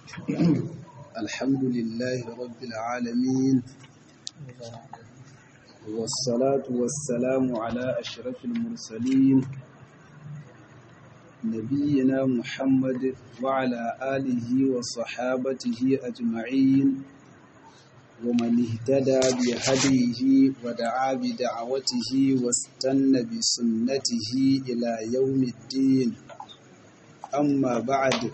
الحمد لله رب العالمين والصلاة والسلام على أشرف المرسلين نبينا محمد وعلى آله وصحابته أجمعين ومن اهتدى بهديه ودعا بدعوته واستنى بسنته إلى يوم الدين amma ba'ad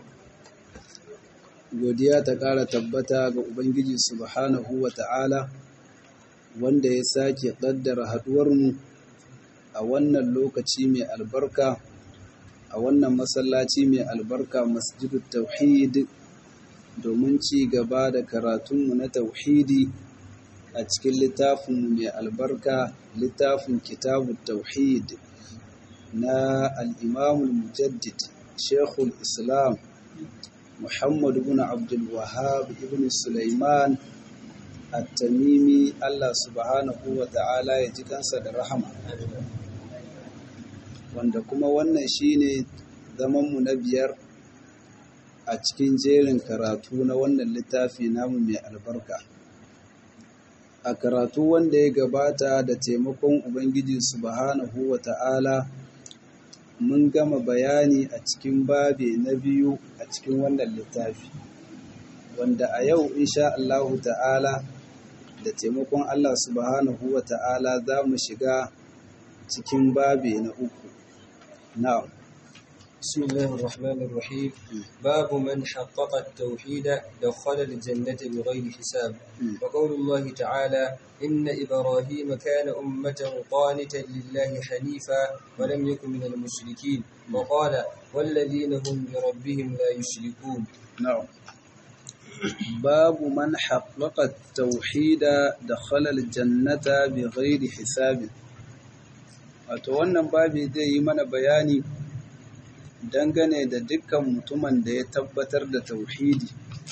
godiya ta ƙara tabbata ga Ubangiji subhanahu wa ta'ala wanda ya sake ƙaddara haɗuwarmu a wannan lokaci mai albarka a wannan masallaci mai albarka masjidut tauhid domin ci gaba da karatunmu na tauhidi a cikin littafinmu mai albarka littafin kitabun tauhid na al'imamul mujaddid شيخ الإسلام محمد بن عبد الوهاب بن سليمان التميمي الله سبحانه وتعالى يجي kansa da rahama wanda kuma wannan shine zamanmu na biyar a cikin jerin karatu na wannan littafi namu mai albarka a karatu wanda ya gabata da taimakon ubangiji subhanahu wa ta'ala mun gama bayani a cikin babe na biyu a cikin wannan littafi wanda a yau insha Allahu ta'ala da taimakon Allah subhanahu wa ta'ala za mu shiga cikin babe na uku na'am بسم الله الرحمن الرحيم باب من حقق التوحيد دخل الجنة بغير حساب وقول الله تعالى إن إبراهيم كان أمة قانتا لله حنيفا ولم يكن من المشركين وقال والذين هم بربهم لا يشركون نعم باب من حقق التوحيد دخل الجنة بغير حساب wato wannan babi zai yi mana bayani dangane da dukkan mutumin da ya tabbatar da tauhidi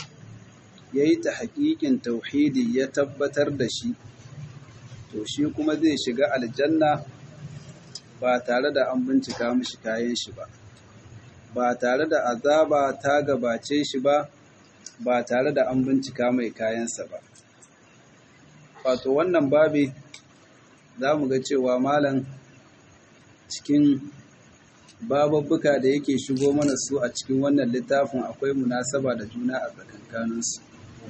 ya yi ta haƙiƙin tauhidi ya tabbatar da shi to shi kuma zai shiga aljanna ba tare da an bincika mishi kayan shi ba ba tare da azaba ta gabace shi ba ba tare da an bincika mai kayansa ba wato wannan babi za mu ga cewa malam cikin bababbuka da yake shigo mana su a cikin wannan littafin akwai munasaba da juna a tsakankaninsu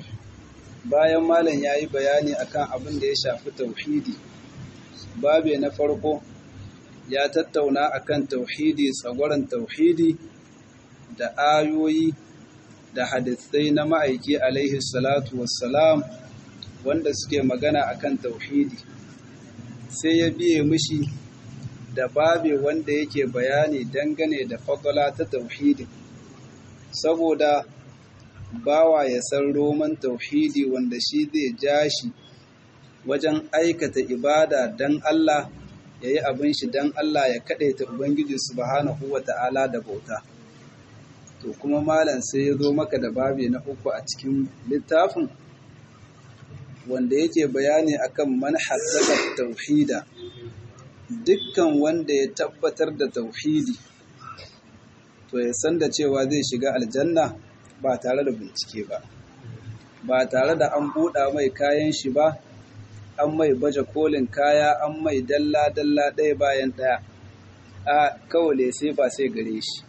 bayan malam ya yi bayani akan abin da ya shafi tauhidi babe na farko ya tattauna akan tauhidi tsagwaron tauhidi da ayoyi da hadisai na ma'aiki alaihi salatu wassalam wanda suke magana akan tauhidi sai ya biye mishi da babe wanda yake bayani dangane da fadala ta tauhidi saboda bawa ya san roman tauhidi wanda shi zai ja shi wajen aikata ibada dan Allah ya yi abin shi dan Allah ya kaɗaita Ubangiji subhanahu wa ta'ala da bauta to kuma malam sai ya zo maka da babe na uku a cikin littafin wanda yake bayani akan man haddaka tauhida dukkan wanda ya tabbatar da tauhidi to ya san da cewa zai shiga aljanna ba tare da bincike ba ba tare da an buɗa mai kayan shi ba an mai baje kolin kaya an mai dalla-dalla ɗaya bayan ɗaya a kawale sai ba sai gare shi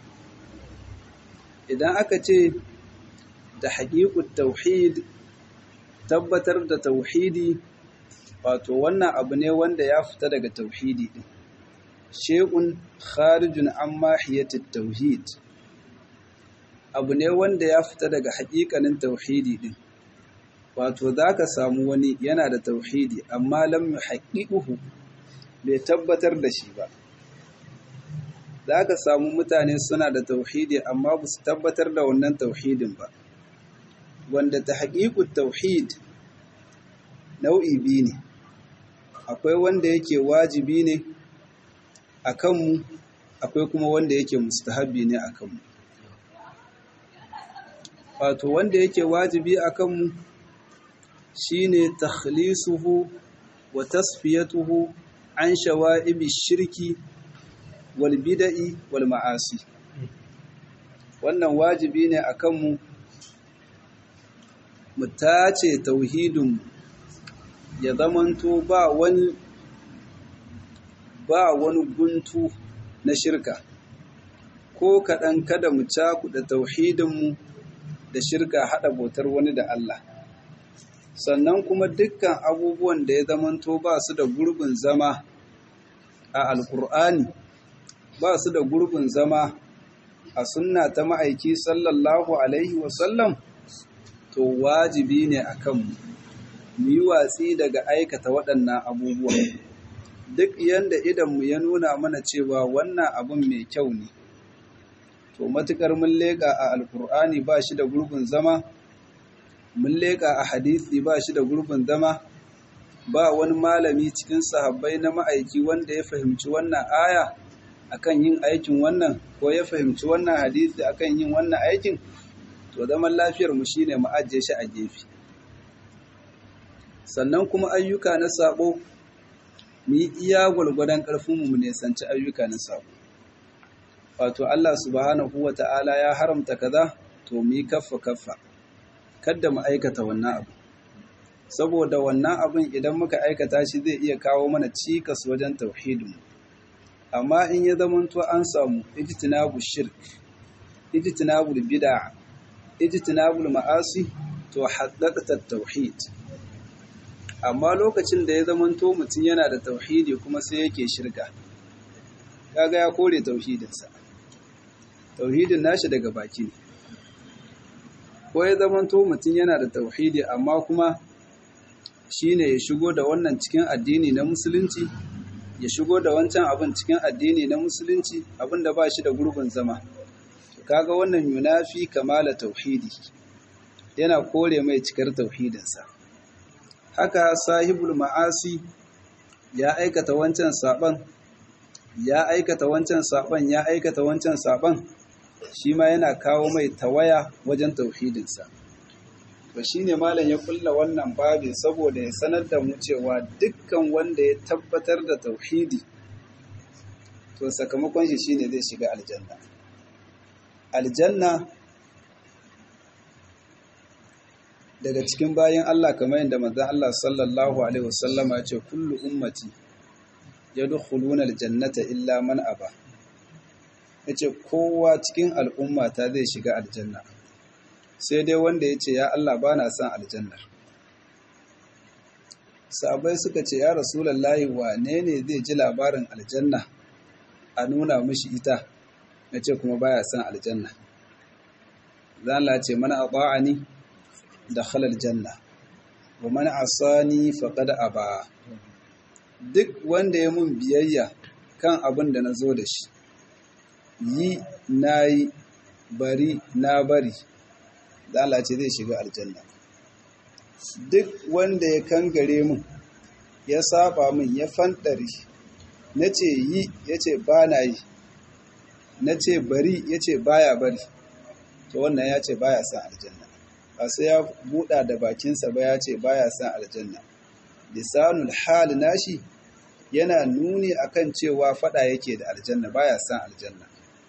idan aka ce da haƙiƙun tauhid tabbatar da tauhidi wato wannan abu ne wanda ya fita daga tauhidi din shay'un kharijun an mahiyatit tauhid abu ne wanda ya fita daga haƙiƙanin tauhidi din wato zaka samu wani yana da tauhidi amma lam yuhaqqiquhu bai tabbatar da shi ba zaka samu mutane suna da tauhidi amma ba su tabbatar da wannan tauhidin ba wanda ta haƙiƙut tauhid nau'i biyu ne akwai wanda yake wajibi ne a kanmu akwai kuma wanda yake mustahabi ne a kanmu wato wanda yake wajibi a kanmu shine takhlisuhu wa tasfiyatuhu an shawa'ibi shirki wal bid'i wal ma'asi wannan wajibi ne a kanmu mu tace tauhidin ya zamanto ba wani ba wani guntu na shirka ko kaɗan kada mu cakuɗa tauhidinmu da shirka haɗa bautar wani da Allah sannan kuma dukkan abubuwan da ya zamanto ba su da gurbin zama a alkur'ani ba su da gurbin zama a sunna ta ma'aiki sallallahu alaihi wasallam to wajibi ne a kanmu mu yi watsi daga aikata waɗannan abubuwan duk yanda idanmu ya nuna mana cewa wannan abun mai kyau ne to matukar mun leƙa a alkur'ani ba shi da gurbin zama mun leƙa a hadisi ba shi da gurbin zama ba wani malami cikin sahabbai na ma'aiki wanda ya fahimci wannan aya akan yin aikin wannan ko ya fahimci wannan hadisi akan yin wannan aikin to zaman lafiyar mu shine mu ajiye shi a gefe sannan kuma ayyuka na sabo mu yi iya gwargwadon ƙarfinmu mu nisanci ayyuka na sabo wato Allah subhanahu wa ta'ala ya haramta kaza to mu yi kaffa kaffa kada mu aikata wannan abu saboda wannan abin idan muka aikata shi zai iya kawo mana cikas wajen tauhidinmu amma in ya zamanto an samu ijtinabu shirk ijtinabu bid'a ijtinabu ma'asi to haddaqta tauhid amma lokacin da ya zamanto mutum yana da tauhidi kuma sai yake shirka kaga ya kore tauhidinsa tauhidin nashi daga baki ne ko ya zamanto mutum yana da tauhidi amma kuma shine ya shigo da wannan cikin addini na musulunci ya shigo da wancan abin cikin addini na musulunci abin da ba shi da gurbin zama kaga wannan yunafi kamala tauhidi yana kore mai cikar tauhidinsa haka sahibul ma'asi ya aikata wancan saban ya aikata wancan saban ya aikata wancan saban shi ma yana kawo mai tawaya wajen tauhidinsa to shine malam ya kulla wannan babi saboda ya sanar da mu cewa dukkan wanda ya tabbatar da tauhidi to sakamakon shi shine zai shiga aljanna aljanna daga cikin bayan Allah kamar yadda manzon Allah sallallahu alaihi wasallama ya ce kullu ummati yadkhuluna aljannata illa man aba yace kowa cikin al'umma ta zai shiga aljanna sai dai wanda yace ya Allah bana son aljanna sahabbai suka ce ya rasulullahi wane ne zai ji labarin aljanna a nuna mishi ita yace kuma baya son aljanna zan Allah ce mana ata'ani dakhala aljanna wa man asani faqad aba duk wanda ya mun biyayya kan abin da nazo da shi yi nayi bari na bari da Allah ce zai shiga aljanna duk wanda ya kangare mun ya saba min ya fantare nace yi yace ba na yi nace bari yace baya bari to wannan ya ce baya son aljanna ba sai ya buɗa da bakinsa ba ya ce baya son aljanna lisanul hal nashi yana nuni akan cewa fada yake da aljanna baya son aljanna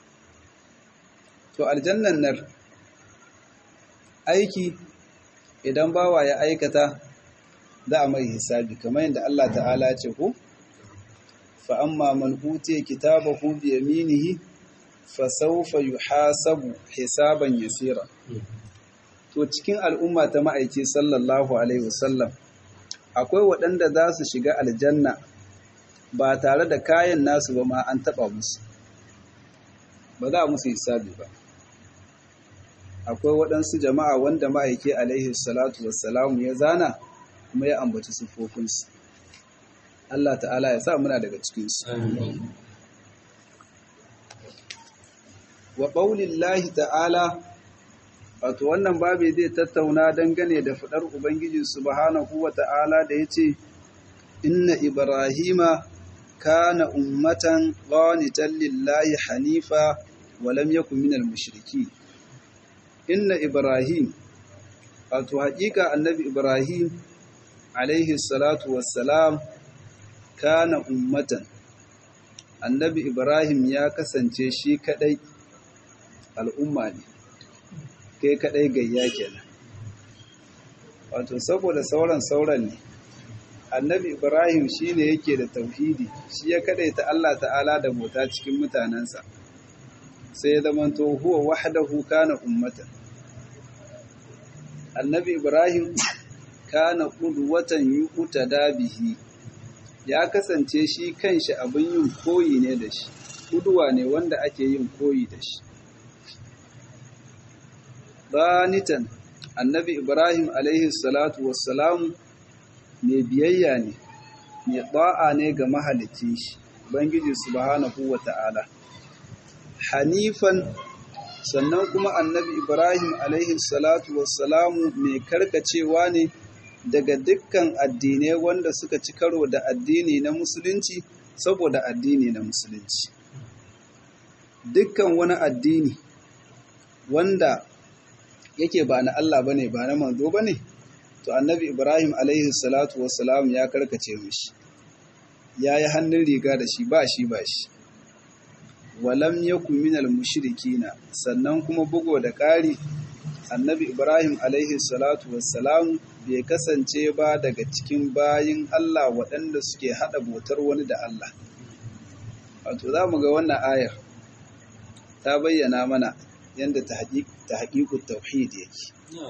to aljannan nan aiki idan bawa ya aikata za a mai hisabi kamar yadda Allah ta'ala ya ce ko fa amma man utiya kitabahu bi yaminihi fa sawfa yuhasabu hisaban yasira to cikin al'umma ta ma'aiki sallallahu alaihi wasallam akwai waɗanda za su shiga aljanna ba tare da kayan nasu ba ma an taɓa musu ba za a musu hisabi ba akwai waɗansu jama'a wanda ma'aiki alaihi salatu wassalamu ya zana kuma ya ambaci siffofinsu Allah ta'ala ya sa muna daga cikinsu wa ƙaunin ta'ala wato wannan babu zai tattauna dangane da faɗar Ubangiji subhanahu wa ta'ala da ya ce, Inna Ibrahima kana ummatan qanitan lillahi hanifa wa lam yakun minal mushriki Inna Ibrahim wato haƙiƙa annabi Ibrahim alaihi salatu wassalam kana ummatan annabi Ibrahim ya kasance shi kadai al'umma ne kai kadai gayya kenan wato saboda sauran sauran ne annabi ibrahim shi ne yake da tauhidi shi ya kadaita Allah ta'ala da bauta cikin mutanensa sai ya zamanto huwa wahdahu kana ummatan annabi ibrahim kana qudwatan yuqtada bihi ya kasance shi kanshi abin yin koyi ne da shi kuduwa ne wanda ake yin koyi da shi banitan annabi ibrahim alaihi salatu wassalamu mai biyayya ne mai ɗa'a ne ga mahalicin shi bangiji subhanahu wa ta'ala hanifan sannan kuma annabi ibrahim alaihi salatu wassalamu mai karkacewa ne daga dukkan addinai wanda suka ci karo da addini na musulunci saboda addini na musulunci dukkan wani addini wanda yake ba na Allah bane ba na manzo bane to annabi Ibrahim alaihi salatu wassalam ya karkace mishi yayi hannun riga da shi ba shi ba shi walam yakun minal mushrikina sannan kuma bugo da ƙari annabi Ibrahim alaihi salatu wassalam bai kasance ba daga cikin bayin Allah waɗanda suke haɗa botar wani da Allah wato za mu ga wannan ayar ta bayyana mana yadda ta haƙiƙu tauhid yake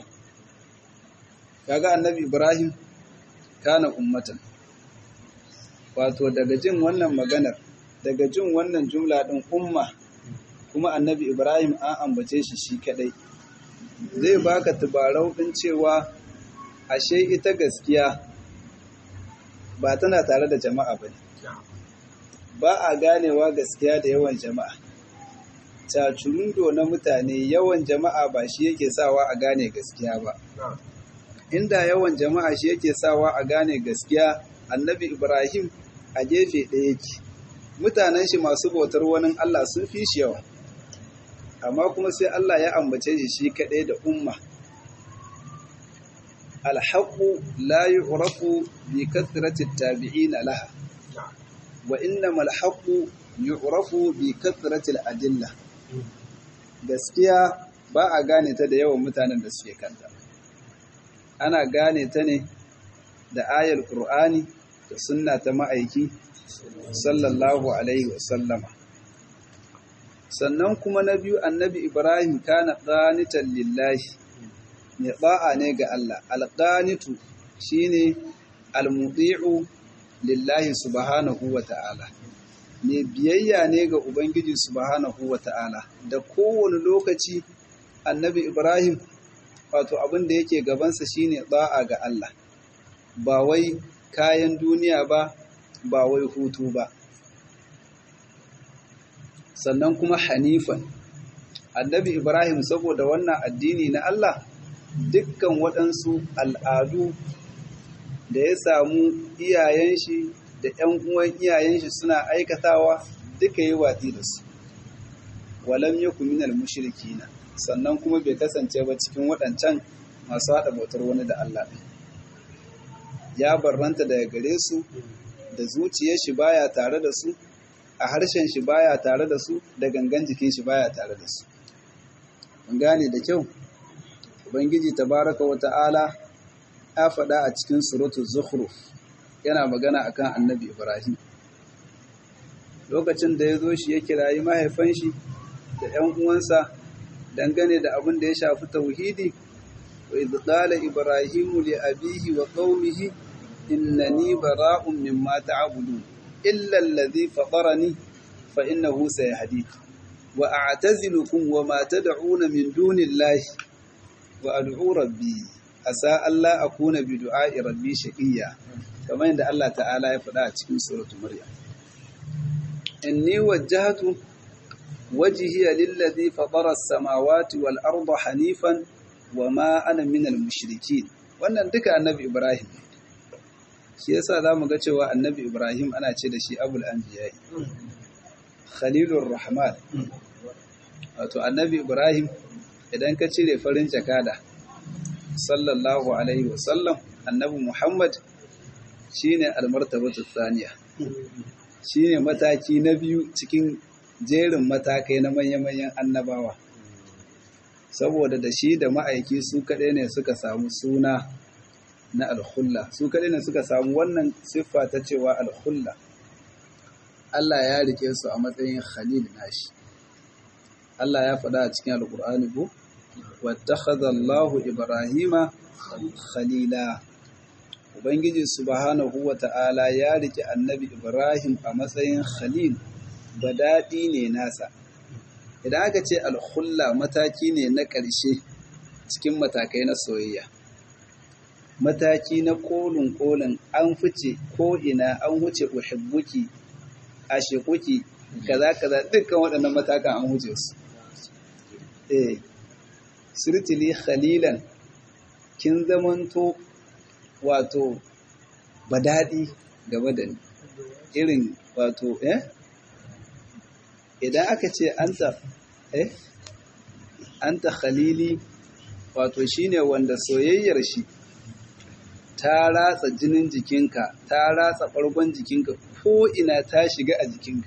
kaga annabi ibrahim kana ummatan wato daga jin wannan maganar daga jin wannan jumla ɗin umma kuma annabi ibrahim an ambace shi shi kadai zai baka tubarau ɗin cewa ashe ita gaskiya ba tana tare da jama'a ba ne ba a ganewa gaskiya da yawan jama'a cacurundo na mutane yawan jama'a ba shi yake sawa a gane gaskiya ba inda yawan jama'a shi yake sawa a gane gaskiya annabi ibrahim a gefe ɗaya yake mutanen shi masu bautar wani allah sun fi shi yawa amma kuma sai allah ya ambace shi shi kaɗai da umma alhaƙu la yu'rafu bi kathrati tabi'ina laha wa innamal haqqu yu'rafu bi kathrati al-adilla gaskiya ba a gane ta da yawan mutanen da suke kanta ana gane ta ne da ayar qur'ani da sunna ta ma'aiki sallallahu alaihi wa sallama sannan kuma na biyu annabi ibrahim kana qanitan lillahi mai ba'a ne ga Allah alqanitu shine almudi'u lillahi subhanahu wa ta'ala mai biyayya ne ga ubangiji subhanahu wa ta'ala da kowane lokaci annabi ibrahim wato abin da yake gabansa shine ba'a ga Allah ba wai kayan duniya ba ba wai hutu ba sannan kuma hanifan annabi ibrahim saboda wannan addini na Allah dukkan waɗansu al'adu da ya samu iyayen shi da ‘yan uwan iyayen shi suna aikatawa duka yi watsi da su walam ya kuminal mushrikina sannan kuma bai kasance ba cikin waɗancan masu haɗa bautar wani da Allah ɗin ya barranta daga gare su da zuciyar shi baya tare da su a harshen shi baya tare da su da gangan jikin shi baya tare da su mun gane da kyau ubangiji tabaraka wa ta'ala ya faɗa a cikin suratul zukhruf yana magana akan annabi ibrahim lokacin da ya zo shi ya kirayi mahaifan shi da ‘yan uwansa dangane da abin da ya shafi tauhidi wa idh qala ibrahimu li abihi wa qaumihi innani bara'un mimma ta'budun illa alladhi fatarani fa innahu sayahdi wa a'tazilukum wa ma tad'una min dunillahi wa ad'u rabbi asa alla akuna bi du'a'i rabbi shaqiya kamar yadda Allah ta'ala ya faɗa a cikin suratul maryam inni wajjahtu wajhiya lilladhi fatara as-samawati wal arda hanifan wama ana minal mushrikin wannan duka annabi ibrahim shi yasa zamu ga cewa annabi ibrahim ana ce da shi abul anbiya khalilur rahman wato annabi ibrahim idan ka cire farin jakada sallallahu alaihi wasallam annabi muhammad shine almartabatu thaniya shine mataki na biyu cikin jerin matakai na manya-manyan annabawa saboda da shi da ma'aiki su kaɗai ne suka samu suna na alkhulla su kadai ne suka samu wannan siffa ta cewa alkhulla Allah ya rike su a matsayin khalil nashi Allah ya faɗa a cikin alkur'ani ko wattakhadha Allahu Ibrahima khalila Ubangiji subhanahu wa ta'ala ya rike annabi Ibrahim a matsayin khalil daɗi ne nasa idan aka ce alkhulla mataki ne na ƙarshe cikin matakai na soyayya mataki na kolin kolin an fice ko ina an wuce uhibbuki ashikuki kaza kaza dukkan waɗannan matakan an wuce su eh sirtili khalilan kin zamanto wato badadi game da ni irin wato eh idan aka ce anta eh anta khalili wato shine wanda soyayyar shi ta ratsa jinin jikinka ta ratsa ɓargon jikinka ko ina ta shiga a jikinka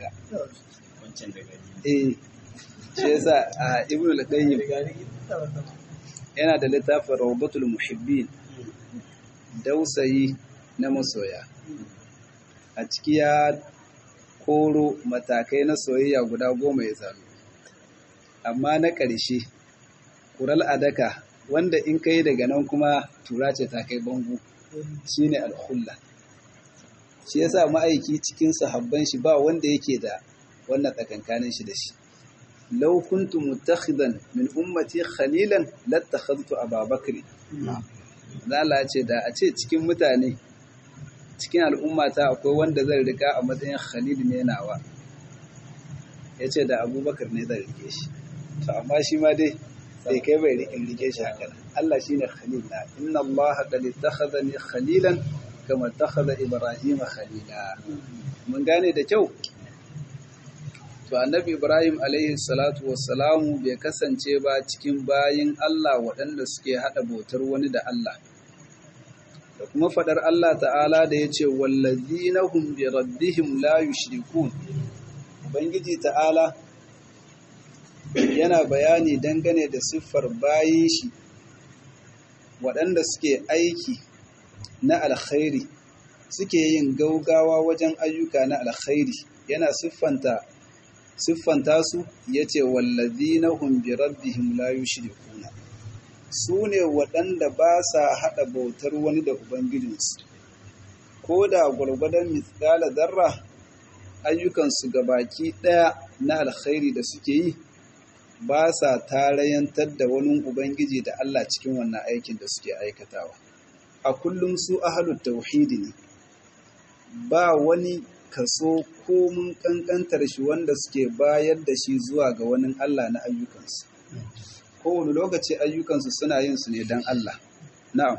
eh shi yasa a ibnu al-qayyim yana da littafin rawbatul muhibbin dausayi na masoya a ciki ya koro matakai na soyayya guda goma ya zano amma na ƙarshe ƙural adaka wanda in kai daga nan kuma tura ce ta kai bango shi ne alhulla shi yasa ma'aiki cikin sahabban shi ba wanda yake da wannan tsakankanin shi da shi law kuntu mutakhidan min ummati khalilan lattakhadtu ababakri Allah ce da a ce cikin mutane cikin al'ummata akwai wanda zai rika a matsayin khalil ne nawa yace da abubakar ne zai rike shi to amma shi ma dai bai kai bai rikin rike shi haka Allah shine khalil na inna Allah qad ittakhadhani khalilan kama ittakhadha Ibrahim khalila mun gane da kyau to annabi Ibrahim alaihi salatu wassalamu bai kasance ba cikin bayin Allah waɗanda suke hada bautar wani da Allah da kuma fadar Allah ta'ala da yace wallazina hum bi rabbihim la yushrikun ubangiji ta'ala yana bayani dangane da siffar bayin shi waɗanda suke aiki na alkhairi suke yin gaugawa wajen ayyuka na alkhairi yana siffanta siffanta su yace wallazina hum bi rabbihim la yushrikuna su ne waɗanda ba sa haɗa bautar wani da ubangijinsu ko da gwargwadon mitsala zarra ayyukansu baki ɗaya na alkhairi da suke yi ba sa tarayantar da wani ubangiji da Allah cikin wannan aikin da suke aikatawa a kullum su ahalut tauhidi ne ba wani kaso ko mun kankantar shi wanda suke bayar da shi zuwa ga wani Allah na ayyukansu kowane lokaci ayyukansu suna yin su ne don Allah na'am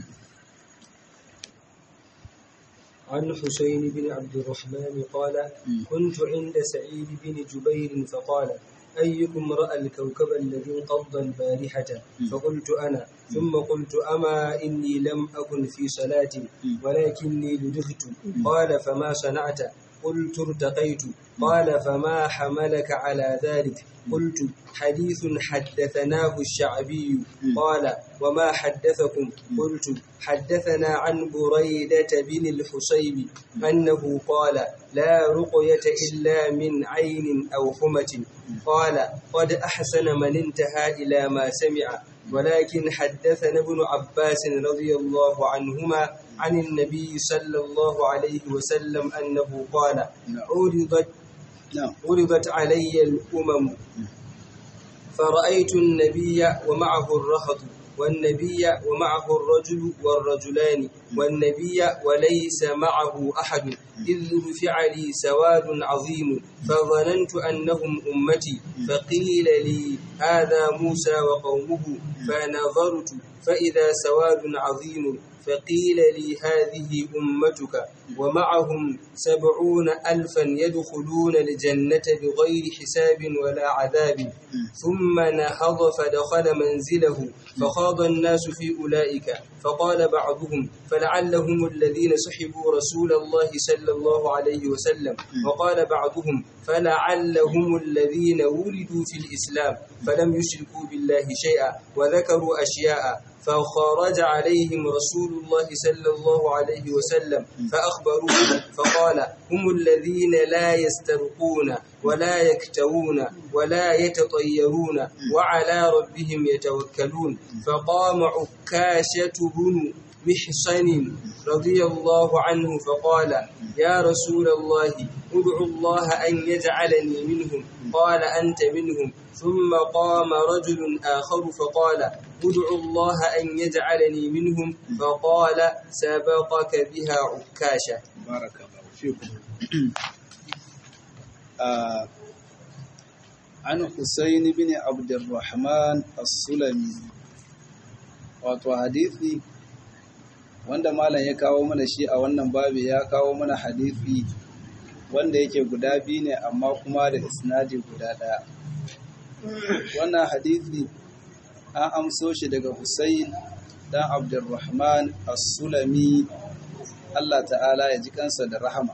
عن حسين بن عبد الرحمن قال كنت عند سعيد بن جبير فقال أيكم رأى الكوكب الذي انقض البارحة فقلت أنا ثم قلت أما إني لم أكن في صلاة ولكني لدغت قال فما صنعت قلت ارتقيت قال فما حملك على ذلك قلت حديث حدثناه الشعبي قال وما حدثكم قلت حدثنا عن بريدة بن الحصيب أنه قال لا رقية إلا من عين أو حمة قال قد أحسن من انتهى إلى ما سمع ولكن حدثنا ابن عباس رضي الله عنهما عن النبي صلى الله عليه وسلم أنه قال عرضت عرضت علي الأمم فرأيت النبي ومعه الرهط والنبي ومعه الرجل والرجلان والنبي وليس معه أحد إذ رفع لي سواد عظيم فظننت أنهم أمتي فقيل لي هذا موسى وقومه فنظرت فإذا سواد عظيم فقيل لي هذه أمتك ومعهم سبعون ألفا يدخلون الجنة بغير حساب ولا عذاب ثم نهض فدخل منزله فخاض الناس في أولئك فقال بعضهم فلعلهم الذين سحبوا رسول الله صلى الله عليه وسلم وقال بعضهم فلعلهم الذين ولدوا في الإسلام فلم يشركوا بالله شيئا وذكروا أشياء فخرج عليهم رسول الله صلى الله عليه وسلم فأخبروه فقال هم الذين لا يسترقون ولا يكتوون ولا يتطيرون وعلى ربهم يتوكلون فقام عكاشة بن محصن رضي الله عنه فقال يا رسول الله ادعو الله أن يجعلني منهم قال أنت منهم ثم قام رجل آخر فقال ادعو الله أن يجعلني منهم فقال سبقك بها عكاشة بارك الله فيكم آه عن حسين بن عبد الرحمن السلمي wato hadisi wanda malam ya kawo mana shi a wannan babi ya kawo mana hadisi wanda yake guda biyu ne amma kuma da isnadi guda ɗaya wannan hadisi an amso shi daga Hussein dan Abdulrahman As-Sulami Allah ta'ala ya ji kansa da rahama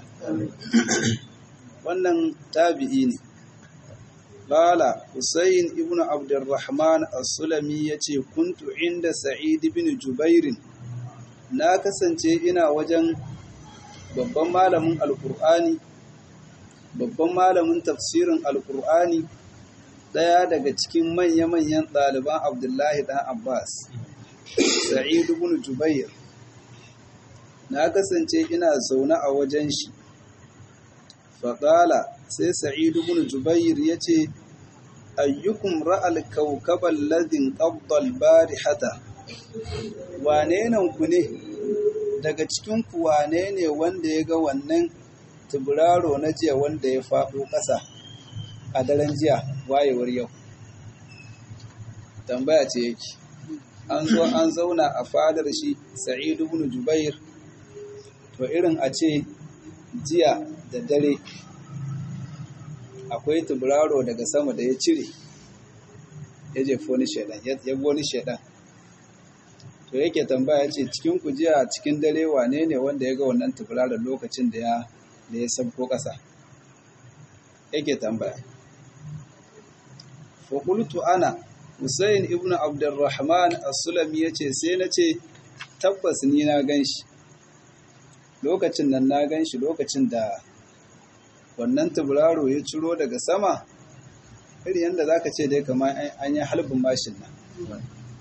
wannan tabi'i ne Bala Hussein ibn Abdulrahman As-Sulami yace kuntu inda Sa'id ibn Jubair na kasance ina wajen babban malamin Alkur'ani babban malamin tafsirin Alkur'ani ɗaya daga cikin manya-manyan ɗaliban Abdullahi ɗan Abbas, Sa'id ibn Jubair. Na kasance ina zaune a wajen shi, faƙala sai Sa'id ibn Jubair ya ce, Ayyukum ra'al kaukaban ladin ƙabdal bari hata, wane nan ku ne, daga cikinku wane ne wanda ya ga wannan tuburaro na jiya wanda ya faɗo ƙasa. a daren jiya wayewar yau tambaya ce yake an zo an zauna a fadar shi sa'idu ibn jubair to irin a ce jiya da dare akwai tuburaro daga sama da ya cire ya jefo wani shaidan ya wani shaidan to yake tambaya ce cikin ku jiya cikin dare wane ne wanda ya ga wannan tuburaron lokacin da ya da ya sabko ƙasa yake tambaya faƙultu ana Hussein ibn Abdurrahman as-Sulami yace sai na ce tabbas ni na ganshi lokacin nan na ganshi lokacin da wannan tuburaro ya ciro daga sama irin yadda zaka ce dai kamar an yi halbin mashin nan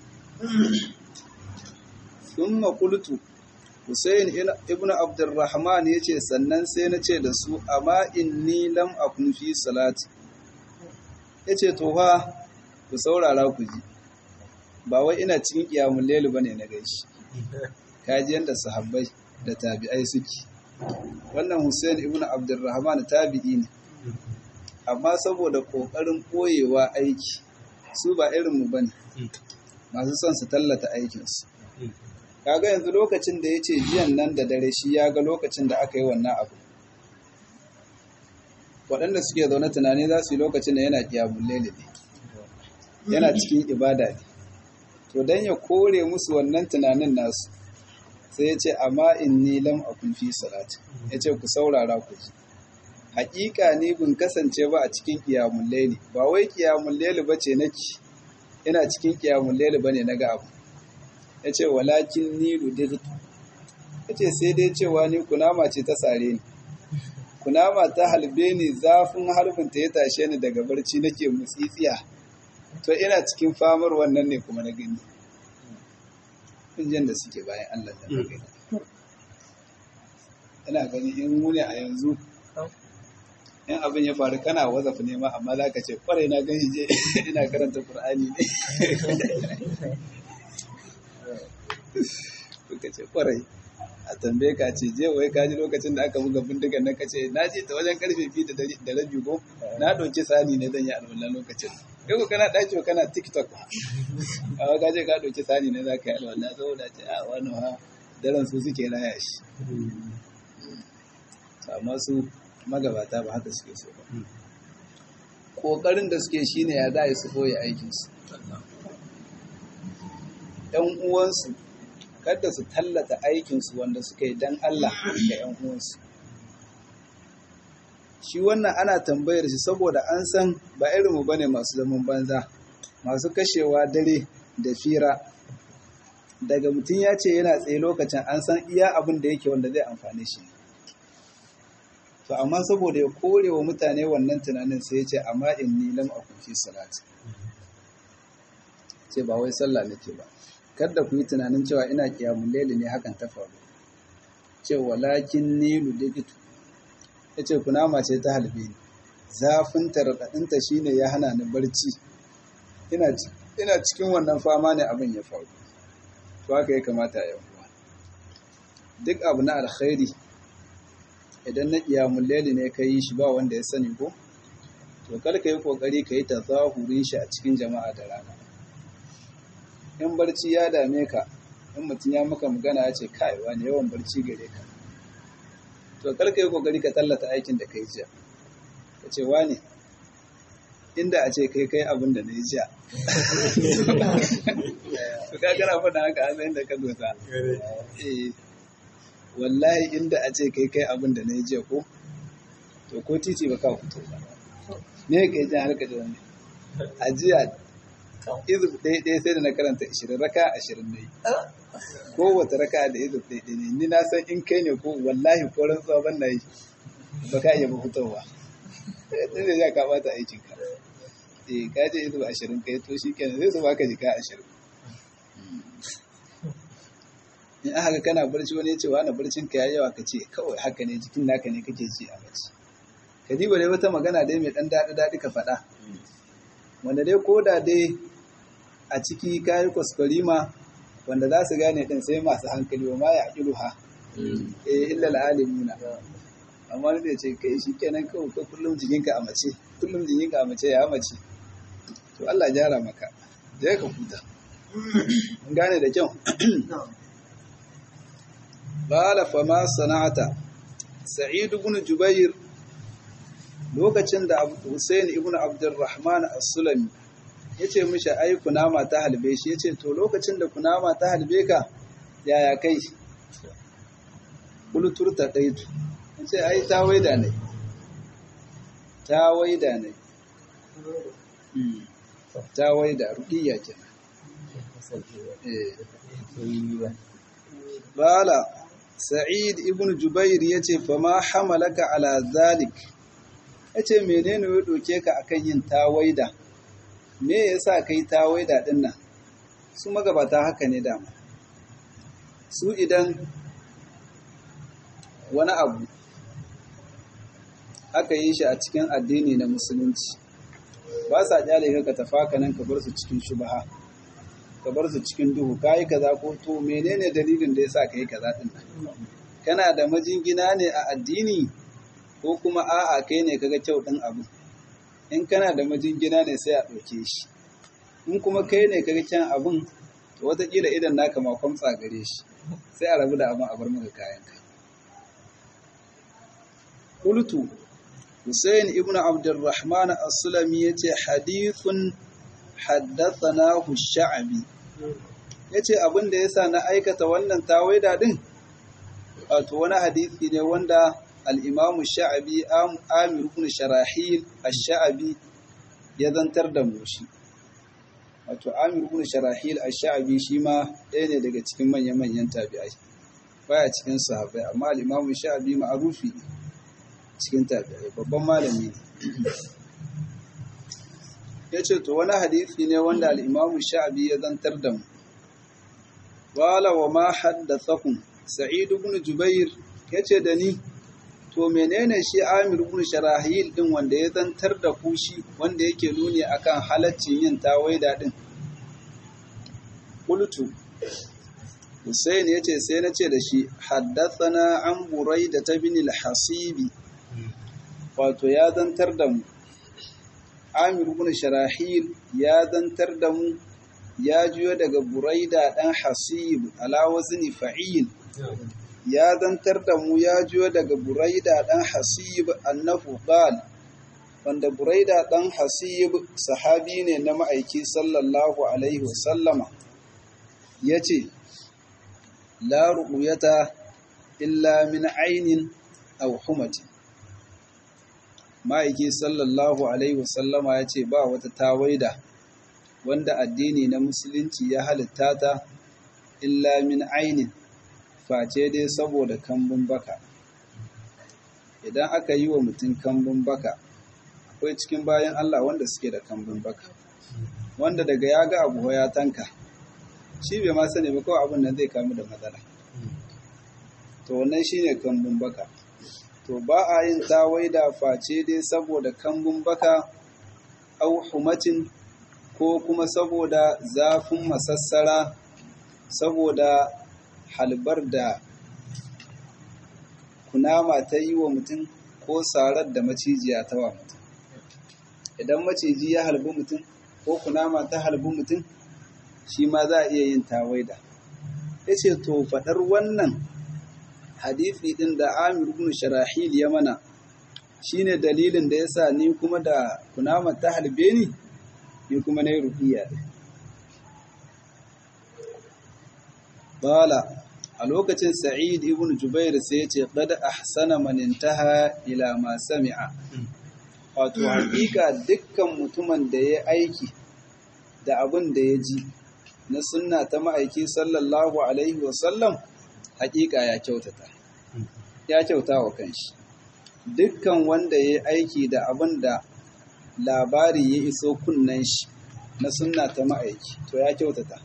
thumma qultu Hussein ibn Abdurrahman yace sannan sai na ce da su amma inni lam akun fi salati yace to fa ku saurara ku ji ba wai ina cikin kiyamun lelu bane na gaishe kaji yanda sahabbai da tabi'ai suke wannan Hussein ibn Abdurrahman tabi'i ne amma saboda kokarin koyewa aiki su ba irin mu bane masu son su tallata aikinsu kaga yanzu lokacin da yace jiyan nan da dare shi ya ga lokacin da aka yi wannan abu waɗanda suke zaune tunani za su yi lokacin da yana kiyamun lele ne yana cikin ibada ne to don ya kore musu wannan tunanin nasu sai ya ce amma inni lam akun fi salati ya ce ku saurara ku ji hakika ni bin kasance ba a cikin kiyamun laili ba wai kiyamun laili ba ce nake ina cikin kiyamun laili ba ne na ga abu ya ce walakin ni rudirtu ya ce sai dai cewa ni kunama ce ta sare ni kunama ta halbe ni zafin harbin ta ya tashe ni daga barci nake mutsitsiya to ina cikin famar wannan ne kuma na gani injin da suke bayan Allah da na gani ina gani in mune a yanzu in abin ya faru kana wazafi nema amma za ka ce kwarai na gani je ina karanta Kur'ani ne ka ce kwarai a tambaye ka ce je wai ka ji lokacin da aka buga bindigan nan ka ce na je ta wajen karfe biyu da rabi ko na ɗauki sani ne zan yi alwala lokacin yau kana ɗaki kana tiktok a ka je ka ɗauki sani ne za ka yi alwala saboda ce a wani ha daren su suke raya shi amma su magabata ba haka suke so ba ƙoƙarin da suke shine ya za su koya aikinsu ‘yan uwansu kada su tallata aikinsu wanda suka yi don Allah ga ‘yan uwansu. Shi wannan ana tambayar shi saboda an san ba irinmu ba ne masu zaman banza, masu kashewa dare da fira, daga mutum ya ce yana tsaye lokacin an san iya abin da yake wanda zai amfane shi to amma saboda ya kore wa mutane wannan tunanin sai ya ce amma inni lam akun fi salati ce ba wai sallah nake ba kada ku yi tunanin cewa ina kiyamun laili ne hakan ta faru ce walakin ni ludigitu ya ce kunama ce ta halbe ni zafin raɗaɗinta shi ne ya hana ni barci ina cikin wannan fama ne abin ya faru to haka ya kamata ya uwa duk abu na alkhairi idan na kiyamun laili ne ka yi shi ba wanda ya sani ko to kar ka yi kokari ka yi ta zahurin shi a cikin jama'a da rana in barci ya dame ka in mutum ya maka magana ya ce kai wani yawan barci gare ka to kar ka yi kokari ka tallata aikin da kai jiya ka ce wani inda a ce kai kai abin da na yi jiya to ka kana faɗa haka a tsayin da ka dosa eh wallahi inda a ce kai kai abin da na yi jiya ko to ko titi ba ka fito ba me ka yi jan harka da wani a jiya izub ɗaya ɗaya sai da na karanta ishirin raka ashirin na yi ko wata raka da izub ɗaya ɗaya ne ni na san in kai ne ko wallahi ko rantsuwa ban na yi ba ka iya fitowa sai da ya ka bata aikin ka eh ka je izub ashirin kai to shi kenan sai su baka jika ashirin in aka ga kana barci wani ya ce wani barcin ka ya yawa ka ce kawai haka ne jikin naka ne kake ji a bacci ka diba dai wata magana dai mai ɗan daɗi daɗi ka faɗa wanda dai ko da dai a ciki kayi kwaskwarima wanda za su gane ɗin sai masu hankali wa ma ya aƙilu ha eh illa al'alimuna amma wani zai ce kai shi kenan kawai ko kullum jikinka a mace kullum jikinka a mace ya mace to Allah gyara maka da ka huta mun gane da kyau qala fa ma sana'ata sa'id ibn jubair lokacin da Hussein ibn Abdurrahman as-Sulami yace mishi ai kunama ta halbe shi yace to lokacin da kunama ta halbe ka yaya kai kuluturta daitu yace ai ta waida ne ta waida ne ta waida ruqiyya kenan eh bala Sa'id ibn Jubair yace fa ma hamalaka ala zalik ya ce menene ya doke ka akan yin tawaida me yasa kai tawaida din nan su magabata haka ne dama su idan wani abu aka yi shi a cikin addini na musulunci ba sa kyale ka tafaka nan ka bar su cikin shubha ka bar su cikin duhu kai kaza ko to menene dalilin da yasa kai kaza din nan kana da majingina ne a addini ko kuma a'a kai ne kaga kyau ɗin abu in kana da majingina ne sai a ɗauke shi in kuma kai ne kaga kyan abun to wataƙila idan naka ma kwamtsa gare shi sai a rabu da abin a bar maka kayanka qultu Hussein ibn Abdurrahman as-Sulami yace hadithun haddathanahu sha'bi yace abin da yasa na aikata wannan tawaida din wato wani hadisi ne wanda al'imamu sha'abi amir ibn sharahil al-sha'abi ya zantar da mushi wato amir ibn sharahil al-sha'abi shi ma ɗaya ne daga cikin manya-manyan tabi'ai baya cikin sahabai amma al'imamu sha'abi ma'arufi cikin tabi'ai babban malami ne ya ce to wani hadisi ne wanda al'imamu sha'abi ya zantar da mu wala wa ma haddathakun sa'id ibn jubair ya ce da ni to menene shi Amir ibn Sharahil din wanda ya zantar da kushi wanda yake nuni akan halaccin yin tawaida din qultu Hussein yace sai na ce da shi haddathana an Buraida ta bin al-Hasibi wato ya zantar da mu Amir ibn Sharahil ya zantar da mu ya juyo daga Buraida dan Hasib ala wazni fa'il ya zantar da mu ya jiyo daga Buraida ɗan Hasib annahu qal wanda Buraida ɗan Hasib sahabi ne na ma'aiki sallallahu alaihi wasallama yace la ru'yata illa min ainin aw humati ma'aiki sallallahu alaihi wasallama yace ba wata tawaida wanda addini na musulunci ya halitta ta illa min ainin face dai saboda kambun baka idan aka yi wa mutum kambun baka akwai cikin bayan Allah wanda suke da kambun baka wanda daga ya ga abu ya tanka shi bai ma sani ba kawai abin nan zai kamu da matsala to wannan shine kambun baka to ba a yin tawaida face dai saboda kambun baka au humatin ko kuma saboda zafin masassara saboda halbar da kunama ta yi wa mutum ko sarar da macijiya ta wa mutum idan maciji ya halbi mutum ko kunama ta halbi mutum shi ma za a iya yin tawaida ya ce to faɗar wannan hadithi ɗin da amir ibn sharahil ya mana shine dalilin da yasa ni kuma da kunama ta halbe ni ni kuma na yi rukiya Bala a lokacin Sa'id ibn Jubair sai ya ce qad ahsana man intaha ila ma sami'a wato hakika dukkan mutumin da ya aiki da abin da ya ji na sunna ta ma'aiki sallallahu alaihi wasallam hakika ya kyautata ya kyauta wa kanshi dukkan wanda ya aiki da abin da labari ya iso kunnen shi na sunna ta ma'aiki to ya kyautata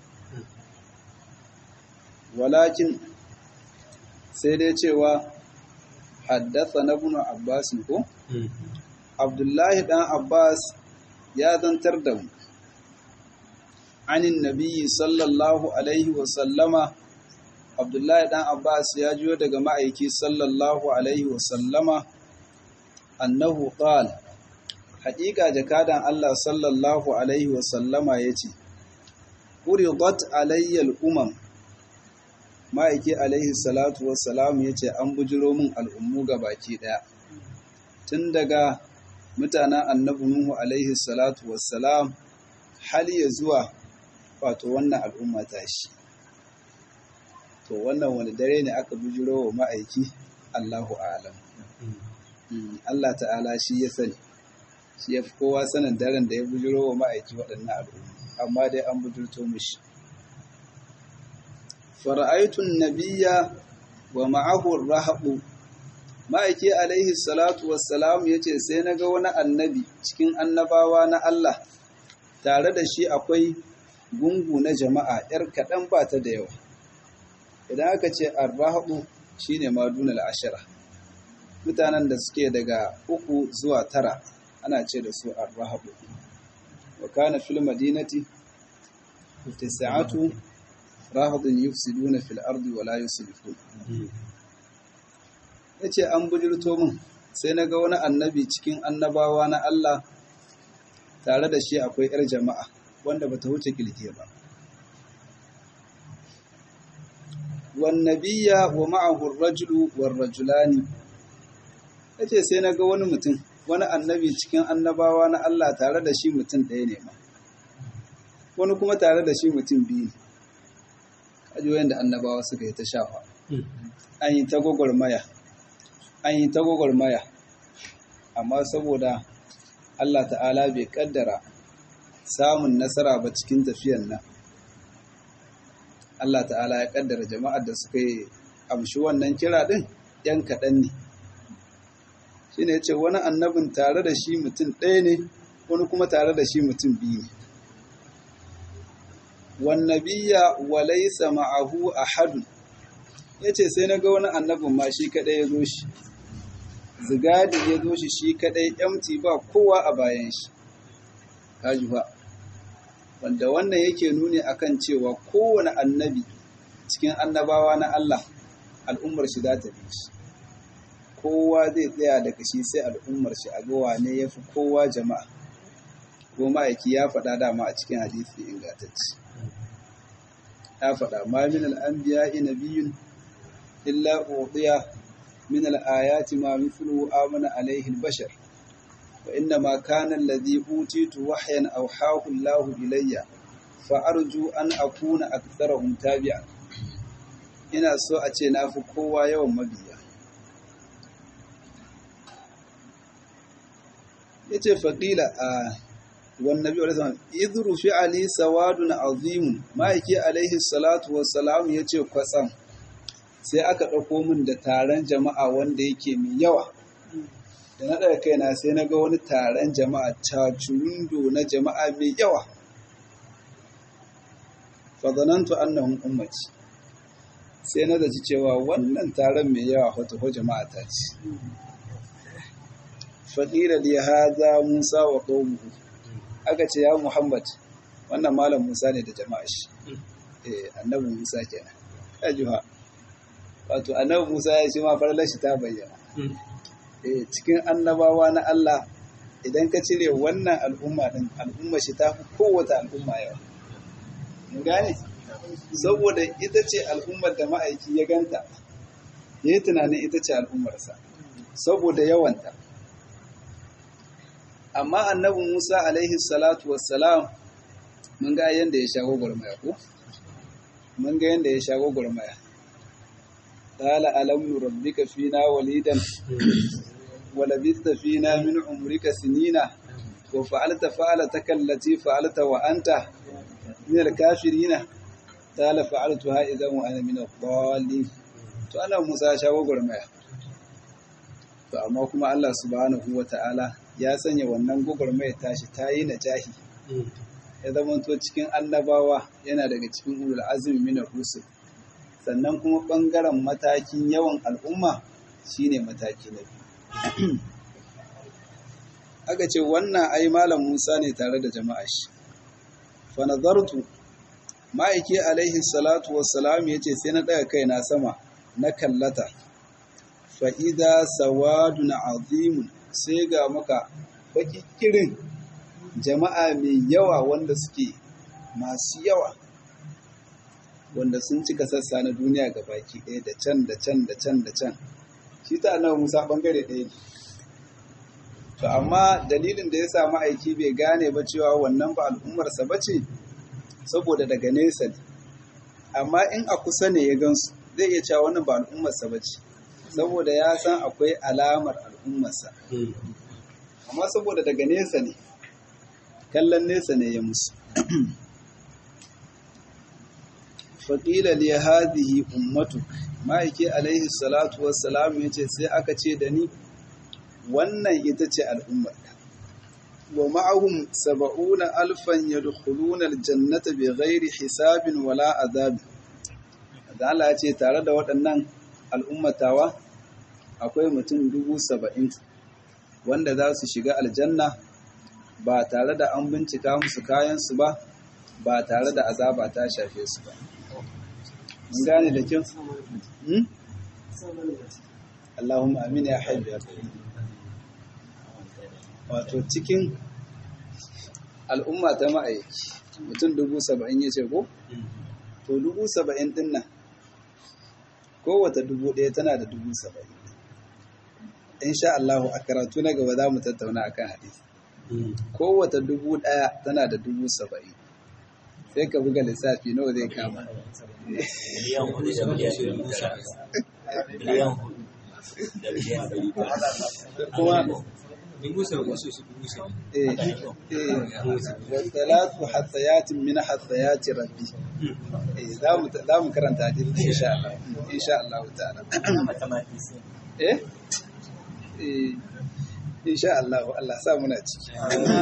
walakin sai dai cewa haddasa na bunu abbas ko abdullahi dan abbas ya zantar da mu anin nabiyyi sallallahu alaihi wasallama abdullahi dan abbas ya jiyo daga ma'aiki sallallahu alaihi wasallama annahu qala haƙiƙa jakadan Allah sallallahu alaihi wasallama yace uridat alayyal umam ma'aiki alaihi salatu wassalam yace an bujiro min al'ummu baki daya tun daga mutanen annabi nuhu alaihi salatu wassalam har ya zuwa wato wannan al'umma ta shi to wannan wani dare ne aka bujiro wa ma'aiki Allahu alam Allah ta'ala shi ya sani shi ya fi kowa sanin daren da ya bujiro wa ma'aiki waɗannan al'umma amma dai an bujirto mishi fara'aitun nabiya wa ma'ahu rahabu ma'aiki alaihi salatu wassalam ya ce sai na ga wani annabi cikin annabawa na Allah tare da shi akwai gungu na jama'a ‘yar kaɗan ba ta da yawa idan aka ce arrahabu shi ne madunal ashira mutanen da suke daga uku zuwa tara ana ce da su arrahabu wa kana fil madinati tis'atu rahadun yufsiduna fil ardi wa la yuslihun yace an bujurto min sai naga wani annabi cikin annabawa na Allah tare da shi akwai yar jama'a wanda bata wuce kilke ba wan nabiyya wa ma'ahu ar-rajulu war-rajulani yace sai naga wani mutum wani annabi cikin annabawa na Allah tare da shi mutum ɗaya ne ma wani kuma tare da shi mutum biyu ne kaji da annabawa suka yi ta shafa an yi ta gwagwarmaya an yi ta gwagwarmaya amma saboda Allah ta'ala bai kaddara samun nasara ba cikin tafiyan nan Allah ta'ala ya kaddara jama'ar da suka yi amshi wannan kira din yan kaɗan ne shi ne ce wani annabin tare da shi mutum ɗaya ne wani kuma tare da shi mutum biyu ne wannabiya walaisa ma'ahu ahadun yace sai naga wani annabin ma shi kadai ya zo shi zigadi ya zo shi shi kadai empty ba kowa a bayan shi kaji ba wanda wannan yake nuni akan cewa kowane annabi cikin annabawa na Allah al'ummar shi za ta bi shi kowa zai tsaya daga shi sai al'ummar shi a ga wane yafi kowa jama'a ko ma'aiki ya faɗa dama a cikin hadisi ingantacce ya faɗa ma min al'anbiya nabiyyun illa udiya min al'ayati ma mithlu amana alaihi al-bashar wa inna ma kana alladhi utitu wahyan awhahu Allah ilayya fa arju an akuna aktharahum tabi'an ina so a ce na fi kowa yawan mabiya yace faqila a والنبي عليه الصلاة والسلام إذ رفع لي سواد عظيم ما يكي عليه الصلاة والسلام يتي قسم sai aka ɗauko min da taron jama'a wanda yake mai yawa da na ɗaga kaina sai na ga wani taron jama'a cacurundo na jama'a mai yawa fazanantu annahum ummati sai na zaci cewa wannan taron mai yawa wata ko jama'a ta ce faƙira li haza musa wa qaumuhu aka ce ya muhammad wannan malam musa ne da jama'a shi eh annabi musa kenan kajuha wato annabi musa ya ce ma farlar shi ta bayyana eh cikin annabawa na Allah idan ka cire wannan al'umma din al'umma shi ta fi kowace al'umma yawa mun gane saboda ita ce al'ummar da ma'aiki ya ganta ya yi tunanin ita ce al'ummarsa saboda yawanta amma annabi musa alaihi salatu wassalam mun ga yadda ya sha gwagwarmaya ko mun ga yadda ya sha gwagwarmaya قال ألم نربك فينا وليدا ولبثت فينا من عمرك سنين وفعلت فعلتك التي فعلت وأنت من الكافرين قال فعلتها إذا وأنا من الضالين to ana Musa ya shawo gurmaya to amma kuma Allah subhanahu wata'ala ya sanya wannan gugurmaya tashi ta yi najahi ya zama to cikin annabawa yana daga cikin ulul azmi min rusul sannan kuma ɓangaren matakin yawan al'umma shine mataki na biyu. Aka ce wannan ai Malam Musa ne tare da jama'a shi. Fanazartu, ma'aiki alaihi salatu wassalam ya ce sai na ɗaga kai na sama na kallata, fa'ida sawadu na azimun sai ga maka bakikirin jama'a mai yawa wanda suke masu yawa. wanda sun cika sassa na duniya ga baki ɗaya da can da can da can da can shi ta annabi Musa bangare ɗaya ne to amma dalilin da ya sa ma'aiki bai gane ba cewa wannan ba al'ummarsa ba ce saboda daga nesa ne amma in a kusa ne ya gansu zai iya cewa wannan ba al'ummarsa ba ce saboda ya san akwai alamar al'ummarsa amma saboda daga nesa ne kallon nesa ne ya musu faƙila li hadhihi ummatu ma'aiki alaihi salatu wassalam yace sai aka ce da ni wannan ita ce al'ummar wa ma'ahum saba'una alfan yadkhuluna aljannata bighairi hisabin wala azab da Allah ya ce tare da waɗannan al'ummatawa akwai mutum dubu saba'in wanda za su shiga aljanna ba tare da an bincika musu kayansu ba ba tare da azaba ta shafe su ba mun gane da kyau Allahumma amin ya hajji ya wato cikin al'umma ta ma'aiki mutum dubu saba'in ya ce ko? to dubu saba'in din nan kowata dubu ɗaya tana da dubu saba'in insha Allah a karatu na gaba za mu tattauna akan hadisi kowata dubu ɗaya tana da dubu saba'in sai ka buga lissafi nawa zai kama miliyan hudu da miliyan ɗari tara miliyan hudu da miliyan ɗari tara kuma dubu saba'in su su dubu saba'in eh eh wasalatu hasayatin min hasayati rabbi eh za mu za mu karanta hadisi insha Allah insha Allah ta'ala mathematician eh eh insha Allah Allah sa muna ciki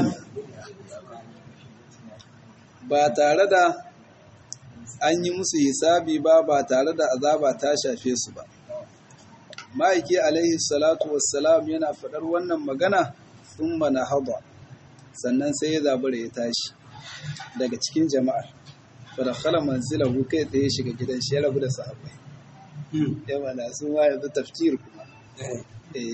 ba tare da an yi musu hisabi ba ba tare da azaba ta shafe su ba ma'aiki alaihi salatu wassalam yana faɗar wannan magana sun mana haba sannan sai ya zabura ya tashi daga cikin jama'ar fadakhala manzilahu kai tsaye shiga gidan shi ya rabu da sahabbai ya mana su ma yanzu tafkir kuma Eh,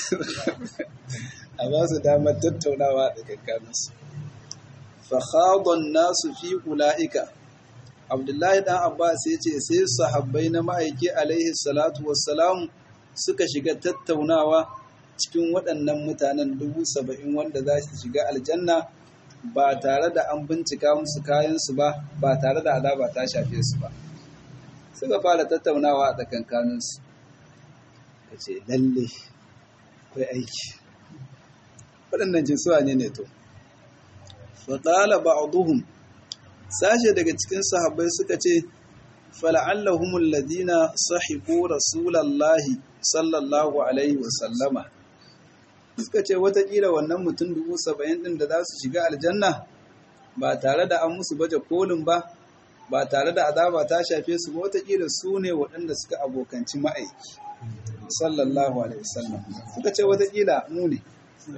a ba su damar tattaunawa da kankaninsu fakhadon nasu fi ula'ika abdullahi dan abbas ya ce sai sahabbai na ma'aiki alaihi salatu wassalam suka shiga tattaunawa cikin waɗannan mutanen dubu saba'in wanda za su shiga aljanna ba tare da an bincika musu kayansu ba ba tare da azaba ta shafe su ba suka fara tattaunawa a tsakankaninsu ka ce lalle akwai aiki waɗannan jinsuwa ne ne to wa qala ba'dhum sashe daga cikin sahabbai suka ce fala'allahum alladhina sahibu rasulallahi sallallahu alaihi wa sallama suka ce watakila wannan mutum dubu saba'in ɗin da za su shiga aljanna ba tare da an musu baje kolin ba ba tare da azaba ta shafe su ba watakila su ne waɗanda suka abokanci ma'aiki sallallahu alaihi wasallam suka ce watakila mu ne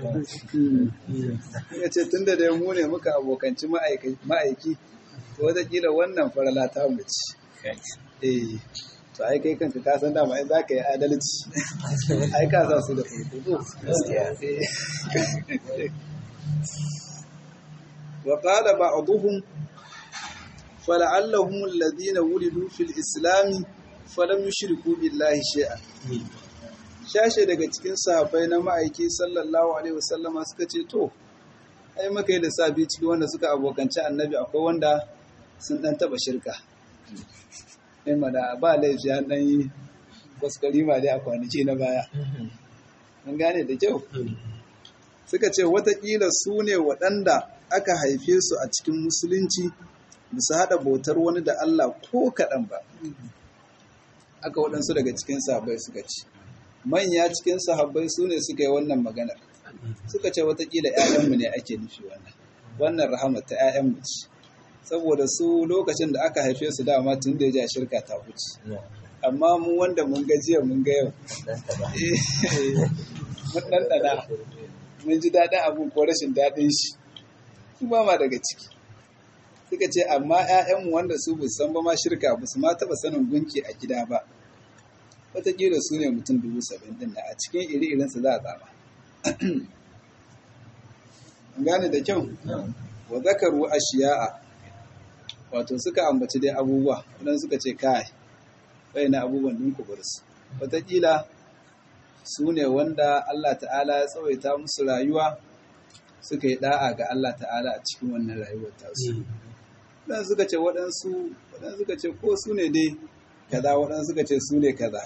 suka ce tun da dai mu ne muka abokanci ma'aiki watakila wannan farala ta mace eh to ai kai kanka ka san dama ai za ka yi adalci ai ka sa su da farko wa qala ba'dhum fala'allahum alladhina wulidu fil islam falam yushriku billahi shay'an shashe daga cikin sahabbai na ma'aiki sallallahu alaihi wasallama suka ce to ai maka yi da sabi ciki wanda suka abokanci annabi akwai wanda sun dan taba shirka in da ba laifi an ɗan yi kwaskwari ma dai a kwanaki na baya. Mun gane da kyau? Suka ce watakila su ne waɗanda aka haife su a cikin musulunci bisa haɗa bautar wani da Allah ko kaɗan ba. Aka waɗansu daga cikin sahabbai suka ce. Manya cikin sahabbai su ne suka yi wannan maganar. Suka ce watakila ‘ya'yanmu ne ake nufi wannan. Wannan rahama ta ‘ya'yanmu ce. saboda su lokacin da aka haife su dama tun da ya ja shirka ta wuce amma mu wanda mun ga jiya mun ga yau mun ɗanɗana mun ji daɗin abin ko rashin daɗin shi su ba ma daga ciki suka ce amma 'ya'yanmu wanda su bu san ba ma shirka ba su ma taɓa sanin gunki a gida ba wataƙila su ne mutum dubu saba'in ɗin a cikin iri-irinsu za a tsama gane da kyau wa zakaru ashiya'a wato suka ambaci dai abubuwa wadan suka ce kai bai na abubuwan din ku bar su wataƙila su ne wanda Allah ta'ala ya tsawaita musu rayuwa suka yi da'a ga Allah ta'ala a cikin wannan rayuwar tasu wadan suka ce waɗansu wadan suka ce ko su ne dai kaza wadan suka ce su ne kaza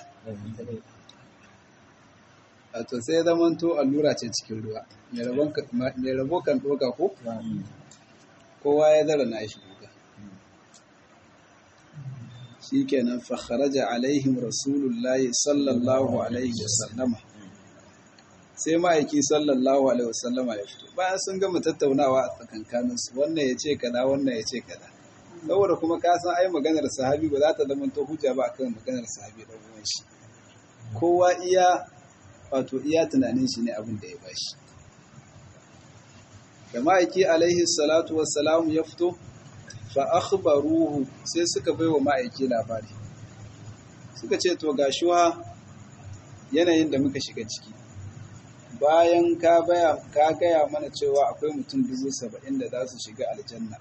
wato sai zamanto allura ce cikin ruwa mai rabo kan ɗoka ko kowa ya zara na shi shi kenan fakharaja alaihim rasulullahi sallallahu alaihi wasallama sai ma'aiki sallallahu alaihi wasallama ya fito bayan sun gama tattaunawa a tsakankaninsu wannan ya ce kada wannan ya ce kada saboda kuma ka san ai maganar sahabi ba za ta zama to hujja ba akan maganar sahabi da uwan shi kowa iya wato iya tunanin shi ne abin da ya bashi da ma'aiki alaihi salatu wassalamu ya fito fa akhbaruhu sai suka baiwa ma'aiki labari suka ce to gashuwa yanayin da muka shiga ciki bayan ka baya ka gaya mana cewa akwai mutum dubu saba'in da za su shiga aljanna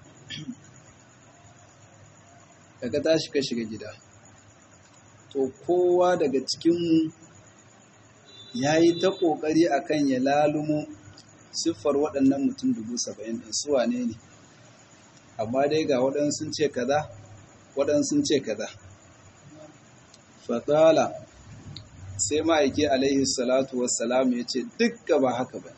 daga tashi ka shiga gida to kowa daga cikinmu ya yi ta ƙoƙari akan ya lalumo siffar waɗannan mutum dubu saba'in ɗin su wane ne amma dai ga waɗansu ce kaza waɗansu ce kaza fatala sai ma'aiki alaihi salatu wassalam ya ce dukka ba haka ba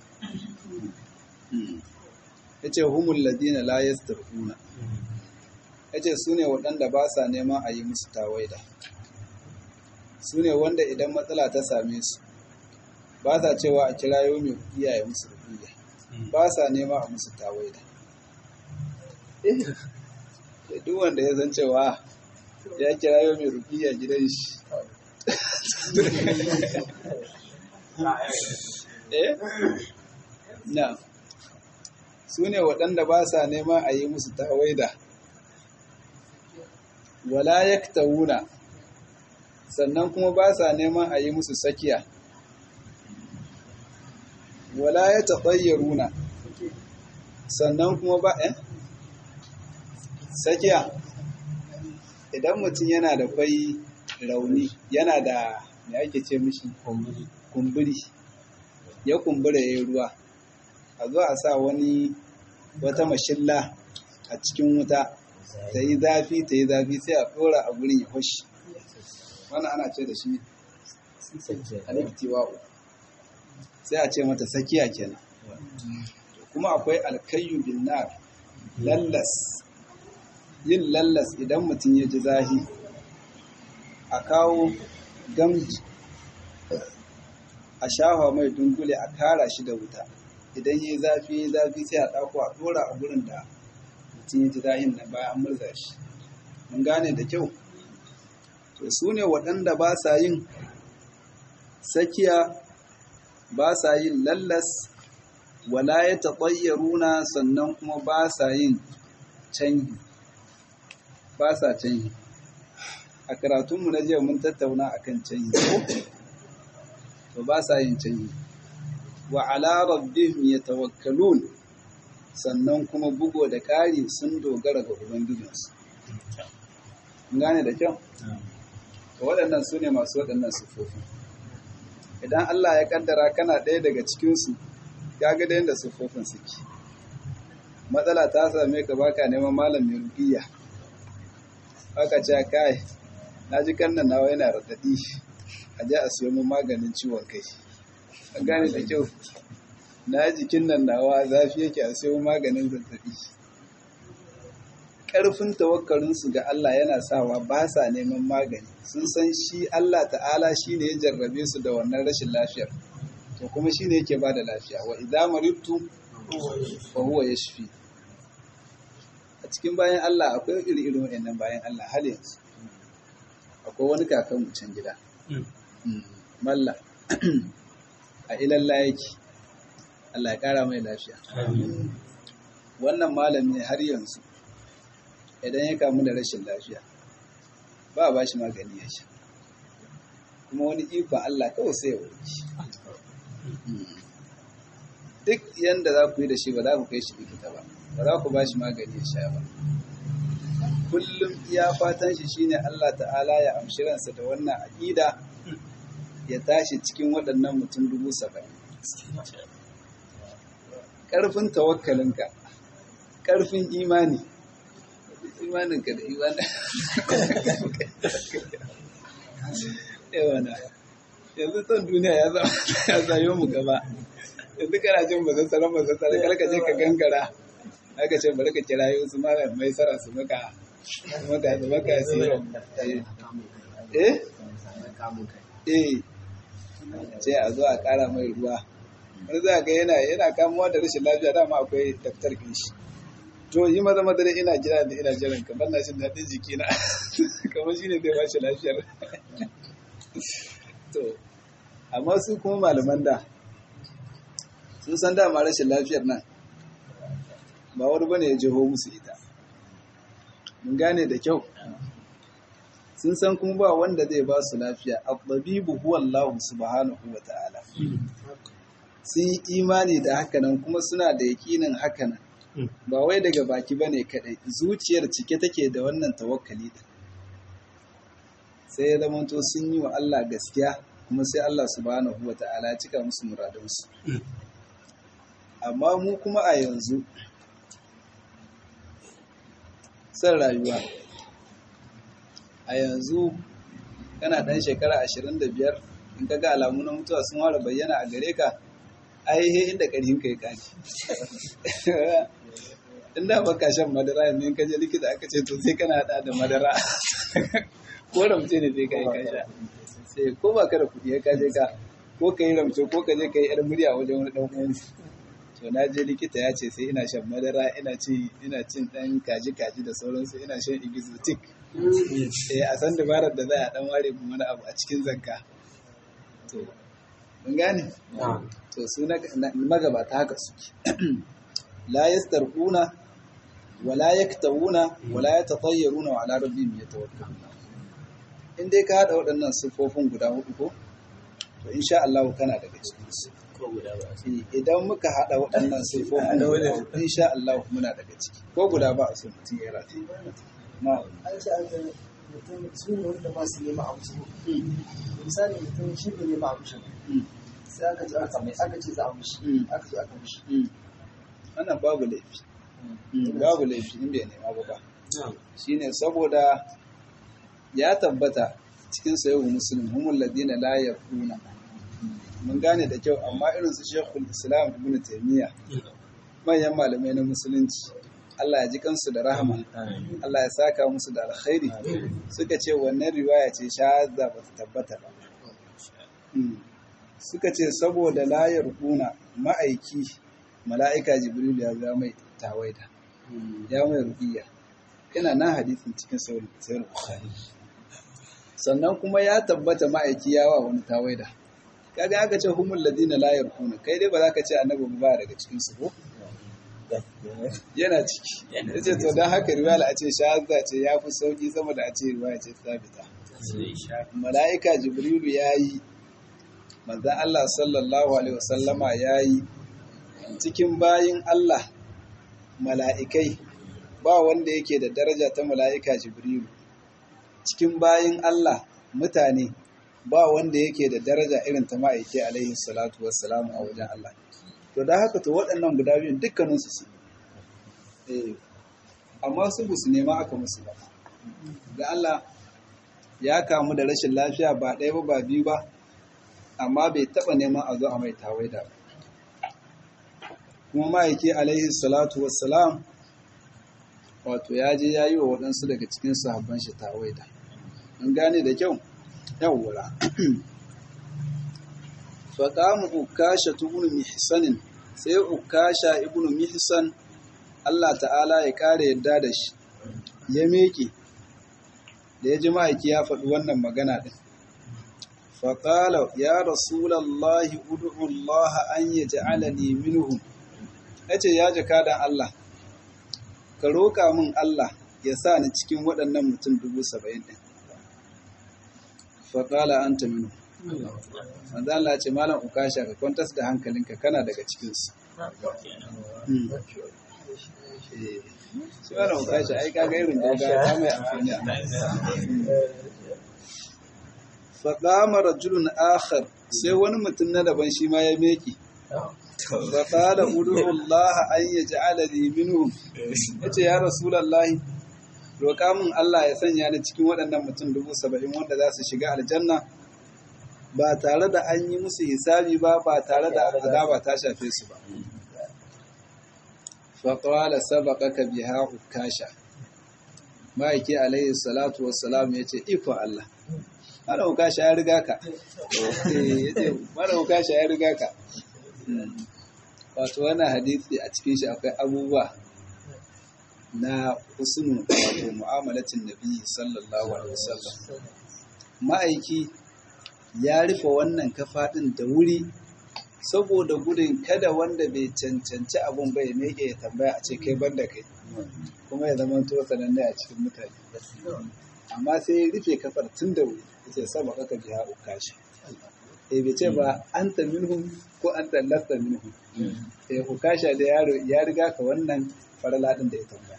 ya ce humul ladina la yastarquna ya ce su ne waɗanda ba sa neman a yi musu tawaida su ne wanda idan matsala ta same su ba sa cewa a kirayo mai iyaye musu rubuya ba sa nema a musu tawaida eh duk wanda ya san cewa ya kirayo mai rubuya gidan shi eh na su ne waɗanda ba sa nema a yi musu tawaida wala yaktawuna sannan kuma ba sa neman a yi musu sakiya wala ya taɓayyaruna sannan kuma ba eh sakiya idan mutum yana da kwai rauni yana da me ake ce mishi kumburi ya kumbura ya yi ruwa a zo a sa wani wata mashilla a cikin wuta ta yi zafi ta yi zafi sai a ɗora a gurin ya hoshi wannan ana ce da shi aliftiwa'u sai a ce mata sakiya kenan kuma akwai alkayyu bin nar lallas yin lallas idan mutum ya ji zahi a kawo gamji a shafa mai dungule a kara shi da wuta idan yi zafi yi zafi sai a ɗako a ɗora a gurin da mutum ya ji zahin na bayan an murza shi mun gane da kyau to su ne waɗanda ba sa yin sakiya ba sa yin lallas wala ya taɓayyaruna sannan kuma ba sa yin canji ba sa canji a karatunmu na jiya mun tattauna akan canji to ba sa yin canji wa ala rabbihim yatawakkalun sannan kuma bugo da ƙari sun dogara ga ubangijinsu gane da kyau to waɗannan su ne masu waɗannan sufofi idan Allah ya kaddara kana ɗaya daga cikinsu kaga da yadda sufofin suke matsala ta same ka baka neman malam mai rubiya aka ce kai na ji kannan nawa yana raɗaɗi a je a siyo min maganin ciwon kai an gane da kyau na jikin nan nawa zafi yake a siyo maganin zazzaɓi ƙarfin tawakkalinsu ga Allah yana sawa ba sa neman magani sun san shi Allah ta'ala shi ne ya jarrabe su da wannan rashin lafiyar to kuma shi ne yake ba da lafiya wa idza maridtu fa huwa yashfi a cikin bayan Allah akwai iri-irin wayannan bayan Allah hal yanzu akwai wani kakan mu can gida malla a ilalla yake Allah ya kara mai lafiya wannan malami har yanzu idan ya kamu da rashin lafiya ba ba shi magani ya sha kuma wani ikon Allah kawai sai ya wuce duk yanda za ku yi da shi ba za ku kai shi likita ba ba za ku ba shi magani ya sha ba kullum iya fatan shi shine Allah ta'ala ya amshi ransa da wannan aƙida ya tashi cikin waɗannan mutum dubu saba'in ƙarfin tawakkalinka ƙarfin imani imaninka da imanin yawana yanzu son duniya ya zayo mu gaba yanzu kana jin bazassaran bazassaran karka je ka gangara aka ce bari ka kira yi su mara mai sara su maka su maka su maka su eh eh ce a zo a kara mai ruwa wani za ga yana yana kamuwa da rashin lafiya dama akwai daftar shi to yi maza madara ina jira da ina jiran ka ban na jin daɗin jikina kamar shi ne zai bashi lafiyar to amma su kuma malaman da sun san dama rashin lafiyar nan ba wani bane ya jeho musu ita mun gane da kyau sun san kuma ba wanda zai ba su lafiya abbabibu huwa Allah subhanahu wa ta'ala sun yi imani da hakanan kuma suna da yakinin hakanan ba wai daga baki bane kadai zuciyar cike take da wannan tawakkali din sai ya zamanto sun yi wa Allah gaskiya kuma sai Allah subhanahu wa ta'ala ya cika musu muradunsu amma mu kuma a yanzu son rayuwa a yanzu kana ɗan shekara ashirin da biyar in ka ga alamu na mutuwa sun ware bayyana a gare ka aihe inda ƙarfin ka ya kaji in da baka shan madara yanzu in ka je likita aka ce to sai kana haɗa da madara ko ramce ne sai ka yi kasha sai ko ba ka da kuɗi ya kaje ka ko ka yi ramce ko ka je ka yi yar murya wajen wani ɗan uwansu to na je likita ya ce sai ina shan madara ina ci ina cin dan kaji kaji da sauransu ina shan exotic eh a san dabarar da za a dan ware mu wani abu a cikin zanka to mun gane to su na magabata haka suke la yastarquna wala yaktawuna wala yatatayyaruna wa ala rabbihim yatawakkaluna in dai ka hada waɗannan sifofin guda hudu ko to insha Allah kana daga cikin su idan muka haɗa waɗannan sifofin insha Allah muna daga ciki ko guda ba a so mutum ya rata na an ce an zai mutum su ne wanda ba su nema abu su misali mutum shi ne nema abu shi sai aka ce aka mai aka ce za a mushi aka ce aka mushi wannan babu laifi babu laifi in bai nema ba ba shine saboda ya tabbata cikin sayo musulun humul ladina la yaquna mun gane da kyau amma irin su shekul islam ibn taimiyya manyan malamai na musulunci Allah ya ji kansu da rahama Allah ya saka musu da alkhairi suka ce wannan riwaya ce shahada ba ta tabbata ba Mm. suka ce saboda layar kuna ma'aiki mala'ika jibril ya ga mai tawaida ya mai rubiya yana nan hadisin cikin sayar bukhari sannan kuma ya tabbata ma'aiki ya wa wani tawaida kaga aka ce humul ladina la yarkuna kai dai ba za ka ce annabi ba daga cikin su ko yana ciki yace to dan haka riwaya a ce shahada ce ya fi sauki sama da a ce riwaya ce sabita mala'ika jibrilu yayi manzo Allah sallallahu alaihi wasallama yayi cikin bayin Allah mala'ikai ba wanda yake da daraja ta mala'ika jibrilu cikin bayin Allah mutane ba wanda yake da daraja irin ta ma'aike alaihi salatu wassalamu a wajen Allah to da haka to waɗannan guda biyun dukkaninsu su eh amma su bu su nema aka musu ba da Allah ya kamu da rashin lafiya ba ɗaya ba ba biyu ba amma bai taɓa neman a zo a mai tawaida ba kuma ma'aike alaihi salatu wassalam wato ya je ya yi wa waɗansu daga cikin sahabban shi tawaida an gane da kyau yawwa faƙamu ukasha tubunu mihsanin sai ukasha ibnu mihsan Allah ta'ala ya ƙara yadda da shi ya miƙe da ya ji ma'aiki ya faɗi wannan magana ɗin faƙala ya rasulallahi udu'ullaha an yi ja'alani minhum ya ce ya jaka da Allah ka roƙa min Allah ya sa ni cikin waɗannan mutum dubu saba'in ɗin faƙala an ta minu manzo Allah ce malam ukasha ka kwantas da hankalinka kana daga cikinsu shi malam ukasha ai kaga irin doga ta mai amfani a faƙama rajulun akhar sai wani mutum na daban shi ma ya meki faƙala udu'ullaha an yaj'alani minhum yace ya rasulullahi roƙa min Allah ya sanya ni cikin waɗannan mutum dubu saba'in wanda za su shiga aljanna ba tare da an yi musu hisabi ba ba tare da azaba ta shafe su ba faƙwala sabaqaka biha ukasha ma'aiki alaihi salatu wassalam ya ce iko Allah mara ukasha ya riga ka mara ukasha ya riga ka wato wannan hadisi a cikin shi akwai abubuwa na husnu wato mu'amalatin nabi sallallahu alaihi wasallam ma'aiki ya rufe wannan kafa din da wuri saboda gudun kada wanda bai cancanci abun bai meke ya tambaya a ce kai banda kai kuma ya zama to sananne a cikin mutane amma sai ya rufe kafar tun da wuri yace saba kaka biya ukashi eh bai ce ba anta minhum ko anta lasta minhum eh ukasha da yaro ya riga ka wannan farala din da ya tambaya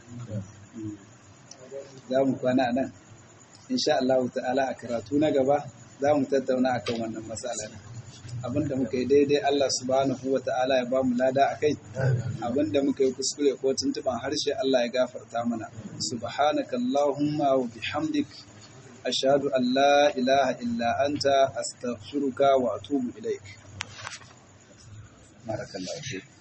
za mu kwana nan insha Allah ta'ala a karatu na gaba za mu tattauna akan wannan matsala abinda muka yi daidai Allah subhanahu wa ta'ala ya ba mu lada a kai abinda muka yi kuskure ko tuntuban harshe Allah ya gafarta mana subhanaka allahumma wa bihamdik ashhadu an la ilaha illa anta astaghfiruka wa atubu ilaik barakallahu